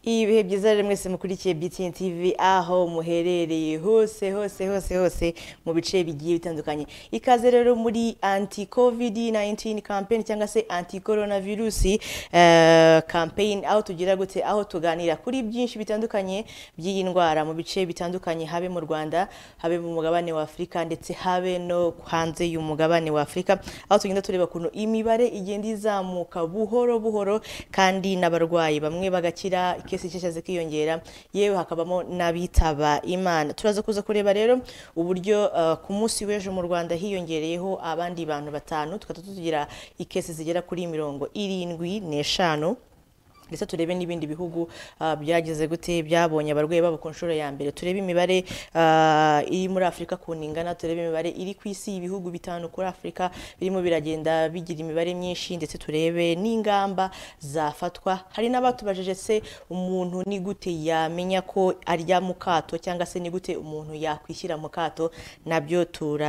ibihe byiza rero mwese mukurikiye BTN TV aho muherereye hose hose hose hose mu bice bigiye bitandukanye ikaze rero muri anti covid 19 campaign cyangwa se anti coronavirus eh, campaign aho tugira gute aho tuganira kuri byinshi bitandukanye by'iyi ndwara mu bice bitandukanye habe mu Rwanda habe mu mugabane wa Afurika ndetse habe no hanze y'umugabane wa Afurika aho tugenda tureba kuntu imibare igenda izamuka buhoro buhoro kandi n'abarwayi bamwe bagakira ikesi nshyashya zikiyongera yewe hakabamo n'abitaba imana turaza kuza kureba rero uburyo uh, ku munsi w'ejo mu rwanda hiyongereyeho abandi bantu batanu tukaba tugira ikesi zigera kuri mirongo irindwi n'eshanu ndetse turebe n'ibindi bihugu ah, byagize gute byabonye abarwayi babo ku nshuro ya mbere turebe imibare ah, iri muri afurika ku ingana turebe imibare iri ku isi ibihugu bitanu kuri afurika birimo biragenda bigira imibare myinshi ndetse turebe n'ingamba zafatwa hari n'abatubajije se umuntu ni gute yamenya ko arya mu kato cyangwa se ni gute umuntu yakwishyira mu kato nabyo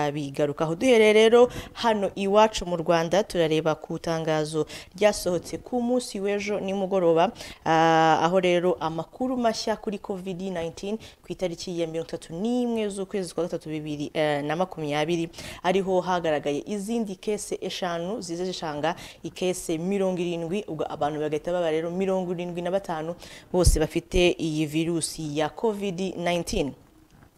turabigarukaho duhereye rero hano iwacu mu rwanda turareba ku itangazo ryasohotse ku munsi w'ejo nimugoroba ah, aho rero amakuru mashya kuri covid 19 ku itariki ya mirongo itatu n'imwe z'ukwezi kwa gatatu bibiri eh, na makumyabiri ariho hagaragaye izindi kese eshanu ziza zishanga ikese mirongo irindwi ubwo abantu bagahita baba rero mirongo irindwi na batanu bose bafite iyi virusi ya covid 19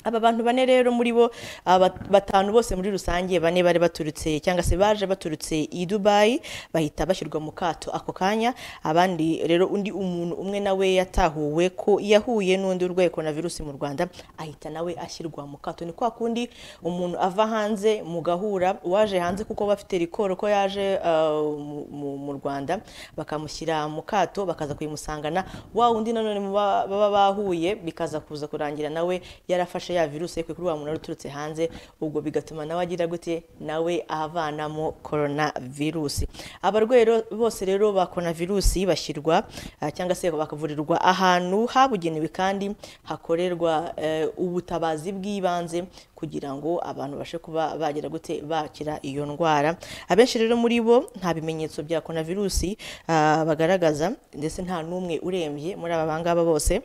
aba bantu bane rero muri bo aba batanu bose muri rusange bane bari baturutse cyangwa se baje baturutse i Dubai bahita bashyirwa mu kato ako kanya abandi rero undi umuntu umwe nawe yatahuwe ko yahuye n'undi urwaye coronavirus mu Rwanda ahita nawe ashyirwa mu kato ni kwa kundi umuntu ava hanze mugahura uwaje hanze kuko aba afite rikoro ko yaje ah, mu- mu- mu Rwanda bakamushyira mu kato bakaza kuyimusangana wa undi nanone muba- baba bahuye bikaza kuza kurangira nawe yarafashe ya virusi kuri wa muntu wari uturutse hanze ubwo bigatuma nawe agira gute nawe avanamo korona virusi abarwayi rero- bose rero ba korona virusi bashyirwa ah, cyangwa se bakavurirwa ahantu habugenewe kandi hakorerwa eh, ubutabazi bw'ibanze kugira ngo abantu bashe kuba bagira gute bakira iyo ndwara abenshi rero muri bo nta bimenyetso bya korona virusi ah, bagaragaza ndetse nta n'umwe urembye muri aba bangaba bose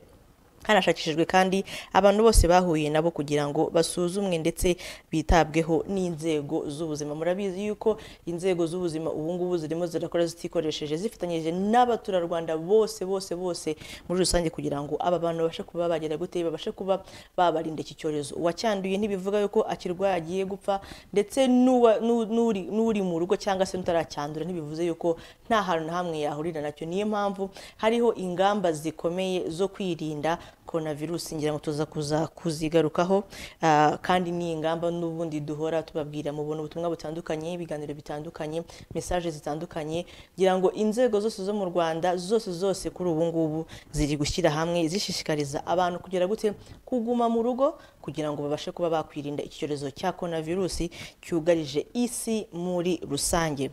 hanashakishijwe kandi abantu bose bahuye nabo kugira ngo basuzumwe ndetse bitabweho n'inzego z'ubuzima murabizi yuko inzego z'ubuzima ubu ngubu zirimo zirakora zitikoresheje zifatanyije n'abaturarwanda bose bose bose muri rusange kugira ngo aba bantu babashe kuba bagera gute babashe kuba babarinda iki cyorezo uwacyanduye ntibivuga yuko akirwaye agiye gupfa ndetse n'uwa- n'u- n'uri n'uri mu rugo cyangwa se n'utaracyandura ntibivuze yuko nta hantu na hamwe yahurira nacyo niyo mpamvu hariho ingamba zikomeye zo kwirinda coronavirus ngira ngo tuza kuza kuzigarukaho Ah, kandi ni ingamba n'ubundi duhora tubabwira mu buntu ubutumwa butandukanye ibiganiro bitandukanye mesaje zitandukanye kugira ngo inzego zose zo mu Rwanda zose zose kuri ubu ngubu ziri gushyira hamwe zishishikariza abantu kugera gute kuguma mu rugo kugira ngo babashe kuba bakwirinda iki cyorezo cya coronavirus cyugarije isi muri rusange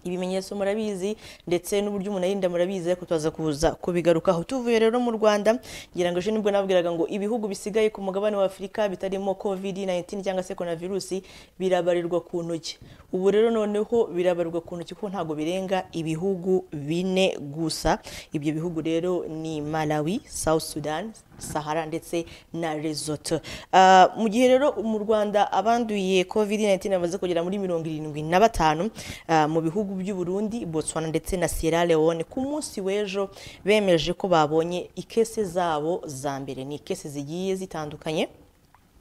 ibimenyetso murabizi ndetse n'uburyo umuntu arinda murabizi ariko tuza kuza kubigarukaho tuvuye rero mu Rwanda ngira ngo ejo nibwo nabwiraga ngo ibihugu bisigaye ku mugabane wa Afurika bitarimo covid 19 cyangwa se coronavirus birabarirwa ku ntoki ubu rero noneho birabarirwa ku ntoki kuko ntabwo birenga ibihugu bine gusa ibyo bihugu rero ni Malawi, South Sudan, Sahara ndetse na Lesotho Ah, mu gihe rero mu Rwanda abanduye covid 19 bamaze kugera muri mirongo irindwi na batanu ah, mu bihugu by'u Burundi, Botswana ndetse na Sierra Leone ku munsi w'ejo bemeje ko babonye ikese zabo za mbere ni ikese zigiye zitandukanye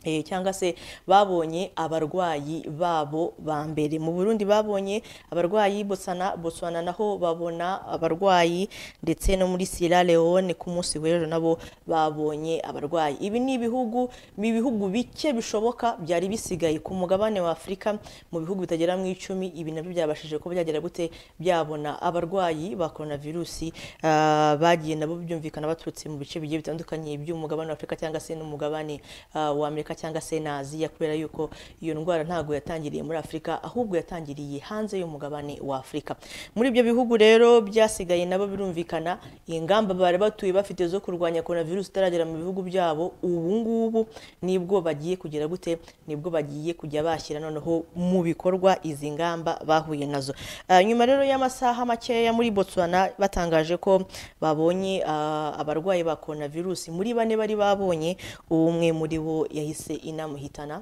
Eh, cyangwa se babonye abarwayi babo ba mbere mu Burundi babonye abarwayi Botswana Botswana naho babona abarwayi ndetse no muri Sierra Leone ku munsi w'ejo nabo babonye abarwayi ibi ni ibihugu ni ibihugu bike bishoboka byari bisigaye ku mugabane wa Afurika mu bihugu bitagera mu icumi ibi nabyo byabashije kuba byagera gute byabona abarwayi ba coronavirusi ah, bagiye nabo byumvikana baturutse mu bice bigiye bitandukanye by'umugabane wa Afurika cyangwa se n'umugabane ah, wa Amerika afurika cyangwa se na aziya kubera yuko iyo ndwara ntabwo yatangiriye muri afurika ahubwo yatangiriye hanze y'umugabane wa afurika muri ibyo bihugu rero byasigaye nabo birumvikana ingamba bari batuye bafite zo kurwanya korona virusi itaragera mu bihugu byabo ubu ngubu nibwo bagiye kugera gute nibwo bagiye kujya bashyira noneho mu bikorwa izi ngamba bahuye nazo Ah, nyuma rero y'amasaha makeya muri botswana batangaje ko babonye ah, abarwayi ba korona virusi muri bane bari babonye umwe muri bo yahise inamuhitana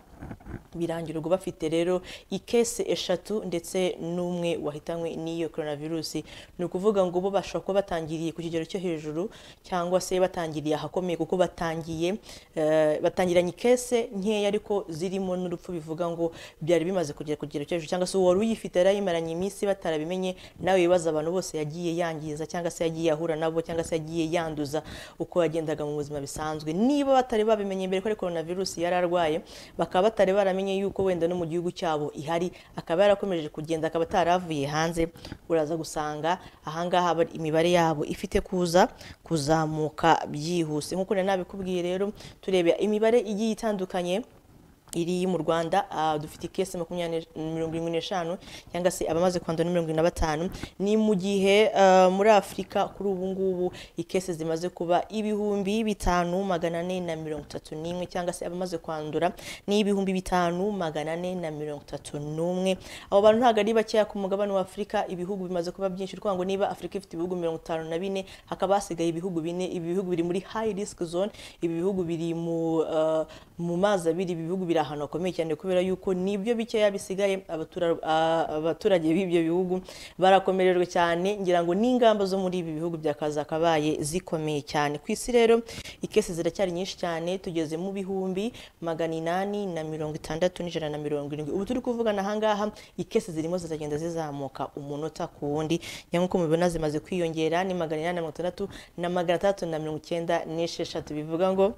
birangira ubwo bafite rero ikese eshatu ndetse n'umwe wahitanywe n'iyo korona virusi ni ukuvuga ngo bo bashobora kuba batangiriye ku kigero cyo hejuru cyangwa se batangiriye ahakomeye kuko batangiye eh, batangiranye ikese nkeya ariko zirimo n'urupfu bivuga ngo byari bimaze kugera ku kigero cyo hejuru cyangwa se uwari uyifite yari yimaranye iminsi batarabimenye nawe wibaza abantu bose yagiye yangiza cyangwa se yagiye ahura nabo cyangwa se yagiye yanduza uko yagendaga mu buzima bisanzwe niba batari babimenye mbere ko ari korona virusi yari arwaye bakaba batari baramenye yuko wenda no mu gihugu cyabo ihari akaba yarakomeje kugenda akaba ataravuye hanze uraza gusanga ahangaha bari- imibare yabo ifite kuza kuzamuka byihuse nk'uko nari nabikubwiye rero turebe imibare igiye itandukanye iri mu rwanda ah, dufite ikese makumyabiri ne- mirongo irindwi n'eshanu cyangwa se abamaze kwandura ni mirongo irindwi na batanu ni mu gihe ah, muri afurika kuri ubu ngubu ikese zimaze kuba ibihumbi bitanu magana ane na mirongo itatu n'imwe cyangwa se abamaze kwandura ni ibihumbi bitanu magana ane na mirongo itatu n'umwe abo bantu ntabwo ari bakeya ku mugabane wa afurika ibihugu bimaze kuba byinshi ni ukuvuga ngo niba afurika ifite ibihugu mirongo itanu na bine hakaba hasigaye ibihugu bine ibi bihugu biri muri high risk zone ibi bihugu biri mu ah, mu mazi abiri ibi bihugu biri ahantu hakomeye cyane kubera yuko nibyo bikeya bisigaye abatura- ah, abaturage b'ibyo bihugu barakomererwa cyane ngira ngo n'ingamba zo muri ibi bihugu bya kazakabaye zikomeye cyane ku isi rero ikese ziracyari nyinshi cyane tugeze mu bihumbi magana inani na mirongo itandatu n'ijana na mirongo irindwi ubu turi kuvugana ahangaha ikese zirimo ziragenda zizamuka umunota ku wundi njya nk'uko mubibona zimaze kwiyongera ni magana inani na mirongo itandatu na magana atandatu na mirongo icyenda n'esheshatu bivuga ngo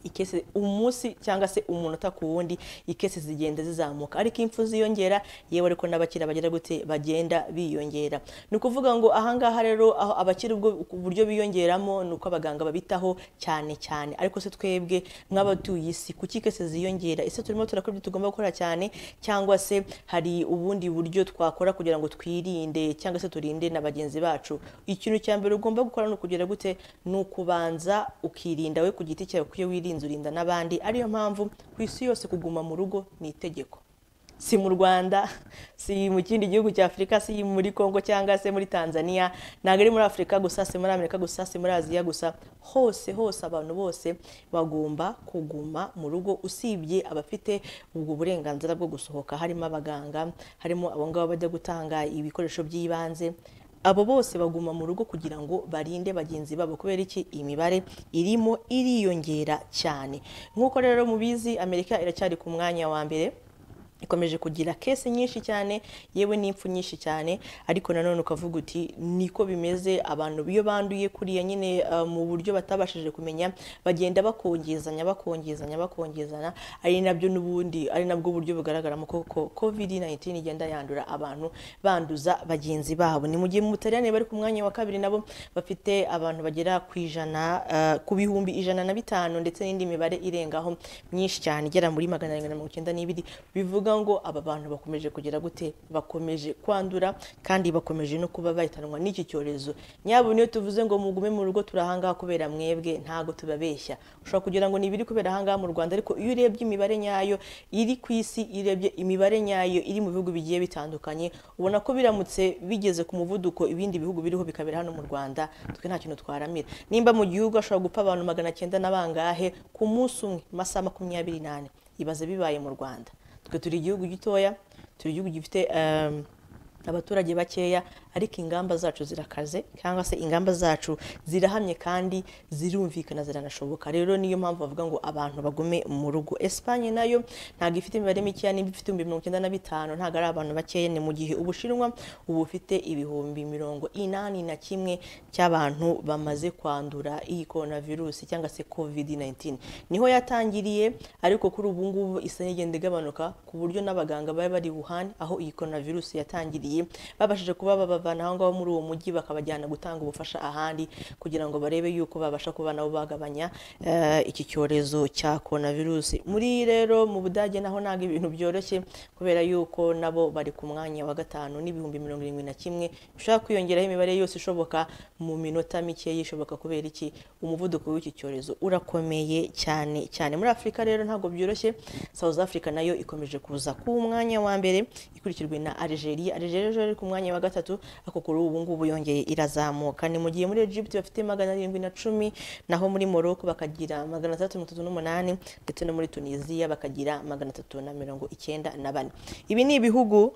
ikese umunsi cyangwa se umunota ku wundi ikese zigenda zizamuka ariko impfu ziyongera yewe ariko n'abakira bagera gute bagenda biyongera ni ukuvuga ngo ahangaha rero aho abakira ubwo buryo biyongeramo ni uko abaganga babitaho cyane cyane ariko se twebwe nk'abatuye isi kuki ikese ziyongera ese turimo turakora ibyo tugomba gukora cyane cyangwa se hari ubundi buryo twakora kugira ngo twirinde cyangwa se turinde na bagenzi bacu ikintu cya mbere ugomba gukora ni ukugera gute ni ukubanza ukirinda we ku giti cyawe kuko iyo wirinze urinda n'abandi ariyo mpamvu ku isi yose kuguma mu rugo ni itegeko si mu rwanda si mu kindi gihugu cya afurika si muri congo cyangwa se muri tanzania ntabwo ari muri afurika gusa si muri amerika gusa si muri aziya gusa hose hose abantu bose bagomba kuguma mu rugo usibye abafite ubwo burenganzira bwo gusohoka harimo abaganga harimo abo ngabo bajya gutanga ibikoresho by'ibanze abo bose baguma mu rugo kugira ngo barinde bagenzi babo kubera iki imibare irimo iriyongera cyane nk'uko rero mubizi amerika iracyari ku mwanya wa mbere ikomeje kugira kese nyinshi cyane yewe n'impfu nyinshi cyane ariko nanone ukavuga uti niko bimeze abantu iyo banduye kuriya nyine uh, mu buryo batabashije kumenya bagenda bakongezanya bakongezanya bakongezana ari nabyo n'ubundi ari nabwo buryo bugaragaramo koko covid 19 igenda yandura abantu banduza bagenzi babo ni mu gihe mu butaliyani bari ku mwanya wa kabiri nabo bafite abantu bagera ku ijana uh, ku bihumbi ijana na bitanu ndetse n'indi mibare irengaho myinshi cyane igera muri magana arindwi na mirongo icyenda n'ibiri bivuga ngo aba bantu bakomeje kugira gute bakomeje kwandura kandi bakomeje no kuba bahitanwa n'iki cyorezo nyabo niyo tuvuze ngo mugume mu rugo turahangaha kubera mwebwe ntago tubabeshya ushobora kugira ngo ni ibiri kubera ahangaha mu rwanda ariko iyo urebye imibare nyayo iri ku isi iyo urebye imibare nyayo iri mu bihugu bigiye bitandukanye ubona ko biramutse bigeze ku muvuduko ibindi bihugu biriho bikabera hano mu rwanda twe nta kintu twaramira nimba mu gihugu hashobora gupfa abantu magana cyenda na bangahe ku munsi umwe masaha makumyabiri n'ane ibaze bibaye mu rwanda twe turi igihugu gitoya turi igihugu gifite em, abaturage bakeya ariko ingamba zacu zirakaze cyangwa se ingamba zacu zirahamye kandi zirumvikana ziranashoboka rero niyo mpamvu bavuga ngo abantu bagume mu rugo Espagne nayo ntabwo ifite imibare mikeya niba ifite ibihumbi mirongo icyenda na bitanu ntabwo ari abantu bakeya ni mu gihe ubushinwa ubu bufite ibihumbi mirongo inani na kimwe cy'abantu bamaze kwandura iyi korona virusi cyangwa se covid 19 niho yatangiriye ariko kuri ubu ngubu isa n'igenda igabanuka ku buryo n'abaganga bari bari Wuhan aho iyi korona virusi yatangiriye barwayi babashije kuba babavana aho ngaho muri uwo mujyi bakabajyana gutanga ubufasha ahandi kugira ngo barebe yuko babasha kuba nabo bagabanya eh, iki cyorezo cya korona virusi muri rero mu budage naho ntabwo ibintu byoroshye kubera yuko nabo bari ku mwanya wa gatanu n'ibihumbi mirongo irindwi na kimwe ushobora kwiyongeraho imibare yose ishoboka mu minota mike yishoboka kubera iki umuvuduko w'iki cyorezo urakomeye cyane cyane muri afurika rero ntabwo byoroshye south africa nayo ikomeje kuza ku mwanya wa mbere ikurikirwe na algeria algeria rero iri ku mwanya wa gatatu ariko kuri ubu ngubu yongeye irazamuka ni mu gihe muri egypt bafite magana arindwi na cumi naho muri morocco bakagira magana atandatu mirongo itatu n'umunani ndetse no muri tunisiya bakagira magana atatu na mirongo icyenda na bane ibi ni ibihugu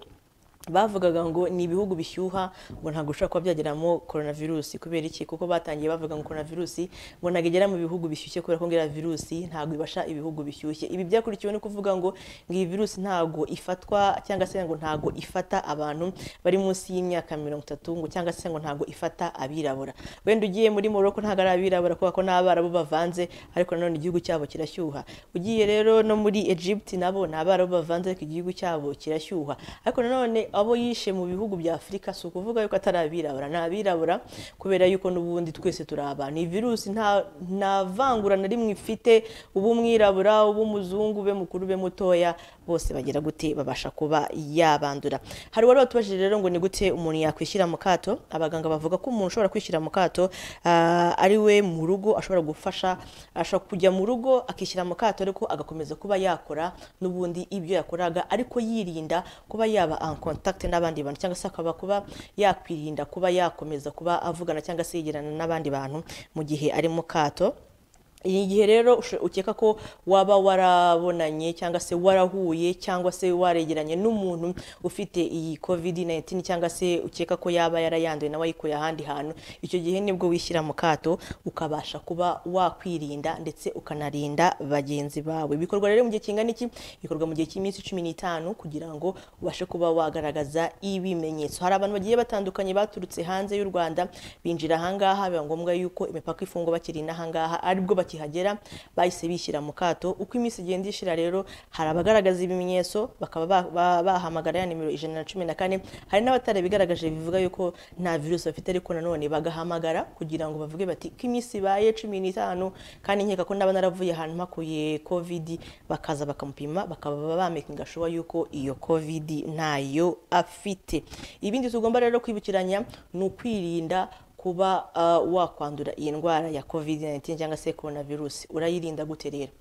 bavugaga ngo ni ibihugu bishyuha ngo ntabwo ushobora kuba byageramo korona virusi kubera iki kuko batangiye bavuga ngo korona virusi ngo ntabwo igera mu bihugu bishyushye kubera ko ngo iriya virusi ntabwo ibasha ibihugu bishyushye ibi byakurikiwe no kuvuga ngo ngo iyi virusi ntabwo ifatwa cyangwa se ngo ntabwo ifata abantu bari munsi y'imyaka mirongo itatu ngo cyangwa se ngo ntabwo ifata abirabura wenda ugiye muri morocco ntabwo ari abirabura kubera ko n'abarabu bavanze ariko nanone igihugu cyabo kirashyuha ugiye rero no muri egypt nabo ni abarabu bavanze ariko igihugu cyabo kirashyuha ariko nanone abo yishe mu bihugu bya afurika si ukuvuga yuko atari abirabura ni abirabura kubera yuko n'ubundi twese turi abantu iyi virusi nta nta vangura na rimwe ifite uba umwirabura uba umuzungu ube mukuru ube mutoya bose bagira gute babasha kuba yabandura hari uwari watubajije rero ngo ni gute umuntu yakwishyira mu kato abaganga bavuga ko umuntu ushobora kwishyira mu kato ah, ari we mu rugo ashobora gufasha ashobora kujya mu rugo akishyira mu kato ariko agakomeza kuba yakora n'ubundi ibyo yakoraga ariko yirinda kuba yaba en contact n'abandi bantu cyangwa se akaba kuba yakwirinda kuba yakomeza kuba avugana cyangwa se yegerana n'abandi bantu mu gihe ari mu kato igihe rero usho- ukeka ko waba warabonanye cyangwa se warahuye cyangwa se waregeranye n'umuntu ufite iyi covid 19 cyangwa se ukeka ko yaba yarayanduye nawe ayikuye ahandi hantu icyo gihe nibwo wishyira mu kato ukabasha kuba wakwirinda ndetse ukanarinda bagenzi bawe bikorwa rero mu gihe kingana iki bikorwa mu gihe cy'iminsi cumi n'itanu kugira ngo ubashe kuba wagaragaza ibimenyetso hari abantu bagiye batandukanye baturutse hanze y'u rwanda binjira ahangaha biba ngombwa yuko imipaka ifungwa bakiri n'ahangaha aribwo bakihagera bahise bishyira mu kato uko iminsi igenda ishira rero hari abagaragaza ibimenyetso bakaba ba- ba- bahamagara ya nimero ijana na cumi na kane hari n'abatarabigaragaje bivuga yuko nta virusi bafite ariko nanone bagahamagara kugira ngo bavuge bati ko iminsi ibaye cumi n'itanu kandi nkeka ko naba naravuye ahantu mpakuye covid bakaza bakamupima bakaba bamekinga shuwa yuko iyo covid ntayo afite ibindi tugomba rero kwibukiranya ni ukwirinda kuba uh, wakwandura iyi ndwara ya covid-19 cyangwa se corona virusi urayirinda gute rero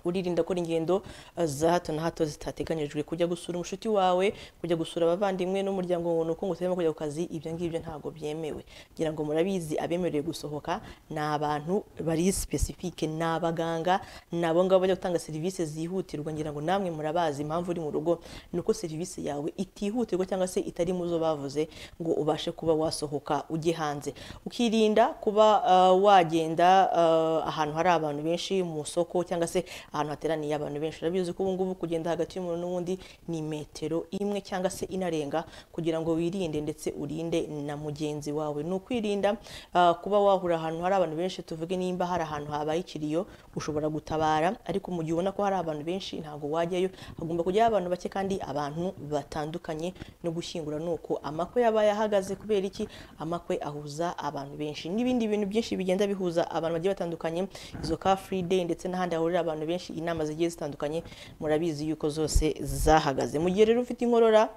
uririnda gukora ingendo uh, za hato na hato zitateganyijwe kujya gusura umushuti wawe kujya gusura abavandimwe n'umuryango ngo nuko ngo utarimo kujya ku kazi ibyo ngibyo ntabwo byemewe ngira ngo murabizi abemerewe gusohoka ni abantu bari sipesifike ni abaganga ni abo ngabo bajya gutanga serivisi zihutirwa ngira ngo namwe murabazi impamvu uri mu rugo ni uko serivisi yawe itihutirwa cyangwa se itari mu zo bavuze ngo ubashe kuba wasohoka ujye hanze ukirinda kuba uh, wagenda uh, ahantu hari abantu benshi mu soko cyangwa se ahantu hateraniye abantu benshi urabizi ko ubu ngubu kugenda hagati y'umuntu n'undi ni metero imwe cyangwa se inarenga kugira ngo wirinde ndetse urinde na mugenzi wawe ni ukwirinda uh, kuba wahura ahantu hari abantu benshi tuvuge nimba hari ahantu habaye ikiriyo ushobora gutabara ariko mu gihe ubona ko hari abantu benshi ntabwo wajyayo hagomba kujyayo abantu bake kandi abantu batandukanye no gushyingura ni uko amakwe yaba yahagaze kubera iki amakwe ahuza abantu benshi n'ibindi bintu byinshi bigenda bihuza abantu bagiye batandukanye izo car free day ndetse n'ahandi hahurira abantu benshi inama zigiye zitandukanye murabizi yuko zose zahagaze mu gihe rero ufite inkorora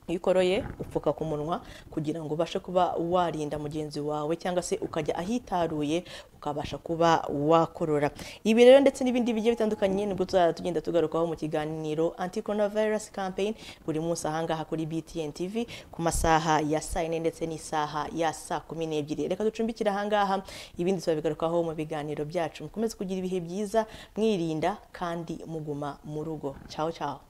iyo ukoroye upfuka ku munwa kugira ngo ubashe kuba warinda mugenzi wawe cyangwa se ukajya ahitaruye ukabasha kuba wakorora ibi rero ndetse n'ibindi bigiye bitandukanye nibwo tuzajya tugenda tugarukaho mu kiganiro anti coronavirus campaign buri munsi ahangaha kuri btn tv ku masaha ya saa yine ndetse n'isaha ya saa kumi n'ebyiri reka ducumbikire ahangaha ibindi tubabigarukaho mu biganiro byacu mukomeze kugira ibihe byiza mwirinda kandi muguma mu rugo cyaho cyaho